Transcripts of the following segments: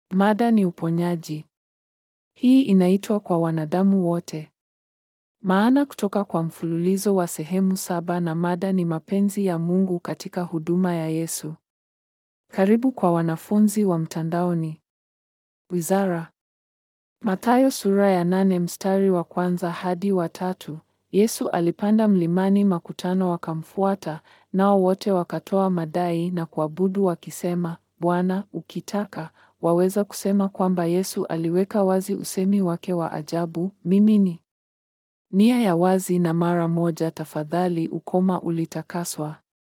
Mada ni uponyaji. Hii inaitwa kwa wanadamu wote. Maana kutoka kwa mfululizo wa sehemu saba na mada ni mapenzi ya Mungu katika huduma ya Yesu. Karibu kwa wanafunzi wa mtandaoni. Wizara. Mathayo sura ya nane mstari wa kwanza hadi wa tatu. Yesu alipanda mlimani, makutano wakamfuata, nao wote wakatoa madai na kuabudu wakisema, Bwana, ukitaka waweza kusema kwamba Yesu aliweka wazi usemi wake wa ajabu, mimi ni nia ya wazi na mara moja tafadhali ukoma ulitakaswa.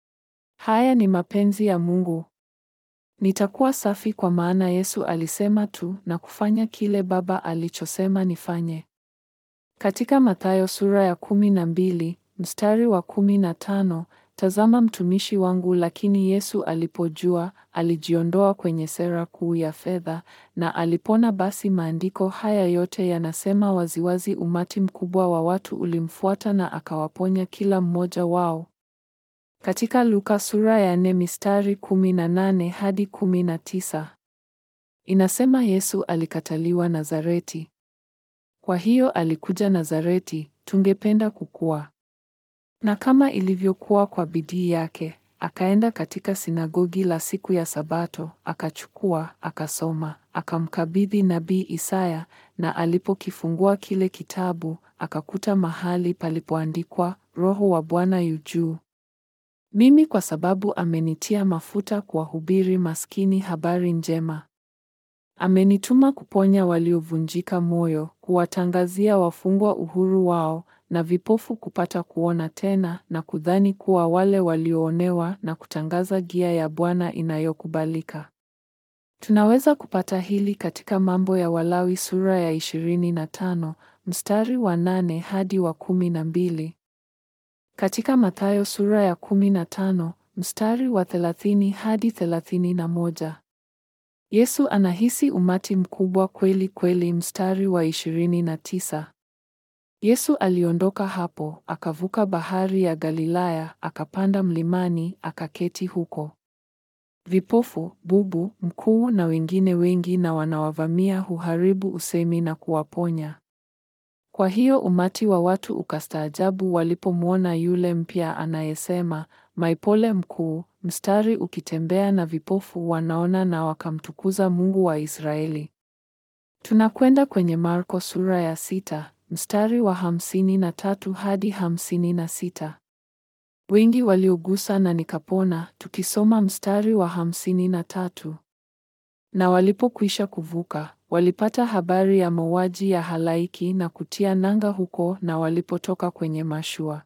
Haya ni mapenzi ya Mungu. Nitakuwa safi kwa maana Yesu alisema tu na kufanya kile Baba alichosema nifanye. Katika Mathayo sura ya kumi na mbili mstari wa kumi na tano tazama mtumishi wangu. Lakini Yesu alipojua, alijiondoa kwenye sera kuu ya fedha na alipona. Basi maandiko haya yote yanasema waziwazi, umati mkubwa wa watu ulimfuata na akawaponya kila mmoja wao. Katika Luka sura ya nne mistari kumi na nane hadi kumi na tisa inasema Yesu alikataliwa Nazareti. Kwa hiyo alikuja Nazareti, tungependa kukua. Na kama ilivyokuwa kwa bidii yake, akaenda katika sinagogi la siku ya Sabato, akachukua, akasoma, akamkabidhi nabii Isaya, na alipokifungua kile kitabu, akakuta mahali palipoandikwa, Roho wa Bwana yu juu mimi, kwa sababu amenitia mafuta kuwahubiri maskini habari njema. Amenituma kuponya waliovunjika moyo, kuwatangazia wafungwa uhuru wao, na vipofu kupata kuona tena, na kudhani kuwa wale walioonewa, na kutangaza gia ya Bwana inayokubalika. Tunaweza kupata hili katika Mambo ya Walawi sura ya ishirini na tano mstari wa nane hadi wa kumi na mbili. Katika Mathayo sura ya kumi na tano mstari wa thelathini hadi thelathini na moja. Yesu anahisi umati mkubwa kweli kweli. Mstari wa ishirini na tisa. Yesu aliondoka hapo, akavuka bahari ya Galilaya, akapanda mlimani, akaketi huko. Vipofu, bubu, mkuu na wengine wengi na wanawavamia huharibu usemi na kuwaponya. Kwa hiyo umati wa watu ukastaajabu walipomwona yule mpya anayesema, Maipole mkuu, mstari ukitembea na vipofu wanaona na wakamtukuza Mungu wa Israeli. Tunakwenda kwenye Marko sura ya sita, mstari wa hamsini na tatu hadi hamsini na sita. Wengi waliogusa na nikapona, tukisoma mstari wa hamsini na tatu. Na walipokwisha kuvuka, walipata habari ya mauaji ya halaiki na kutia nanga huko, na walipotoka kwenye mashua,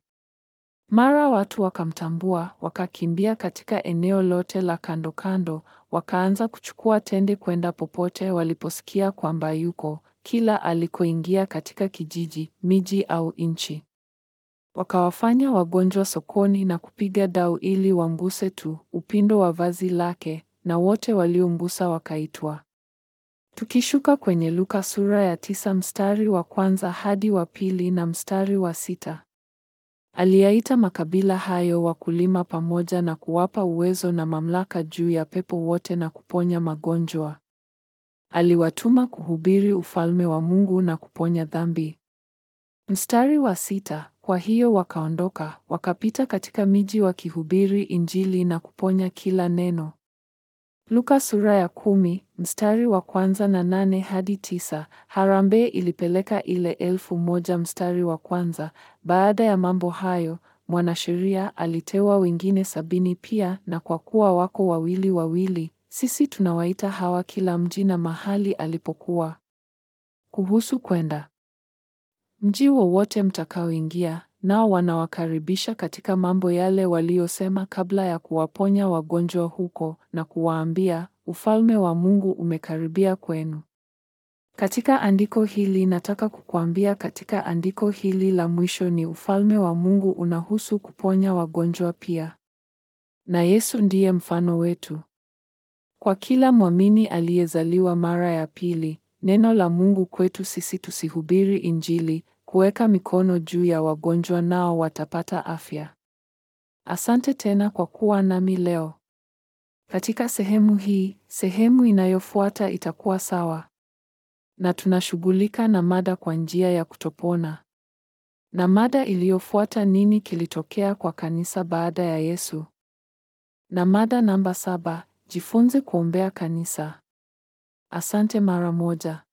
mara watu wakamtambua, wakakimbia katika eneo lote la kando kando, wakaanza kuchukua tende kwenda popote waliposikia kwamba yuko, kila alikoingia katika kijiji, miji au nchi. Wakawafanya wagonjwa sokoni na kupiga dau ili wamguse tu upindo wa vazi lake, na wote waliomgusa wakaitwa. Tukishuka kwenye Luka sura ya tisa mstari wa kwanza hadi wa pili na mstari wa sita. Aliyaita makabila hayo wakulima pamoja na kuwapa uwezo na mamlaka juu ya pepo wote na kuponya magonjwa. Aliwatuma kuhubiri ufalme wa Mungu na kuponya dhambi. Mstari wa sita. Kwa hiyo wakaondoka, wakapita katika miji wakihubiri Injili na kuponya kila neno. Luka sura ya kumi, mstari wa kwanza na nane hadi tisa. Harambee ilipeleka ile elfu moja mstari wa kwanza. Baada ya mambo hayo, mwanasheria aliteua wengine sabini pia, na kwa kuwa wako wawili wawili, sisi tunawaita hawa kila mji na mahali alipokuwa. Kuhusu kwenda mji wowote mtakaoingia, nao wanawakaribisha katika mambo yale waliyosema kabla ya kuwaponya wagonjwa huko, na kuwaambia, ufalme wa Mungu umekaribia kwenu. Katika andiko hili nataka kukuambia, katika andiko hili la mwisho ni ufalme wa Mungu unahusu kuponya wagonjwa pia. Na Yesu ndiye mfano wetu. Kwa kila mwamini aliyezaliwa mara ya pili, neno la Mungu kwetu sisi tusihubiri Injili, kuweka mikono juu ya wagonjwa nao watapata afya. Asante tena kwa kuwa nami leo. Katika sehemu hii, sehemu inayofuata itakuwa sawa. Na tunashughulika na mada kwa njia ya kutopona. Na mada iliyofuata nini kilitokea kwa kanisa baada ya Yesu? Na mada namba saba, jifunze kuombea kanisa. Asante mara moja.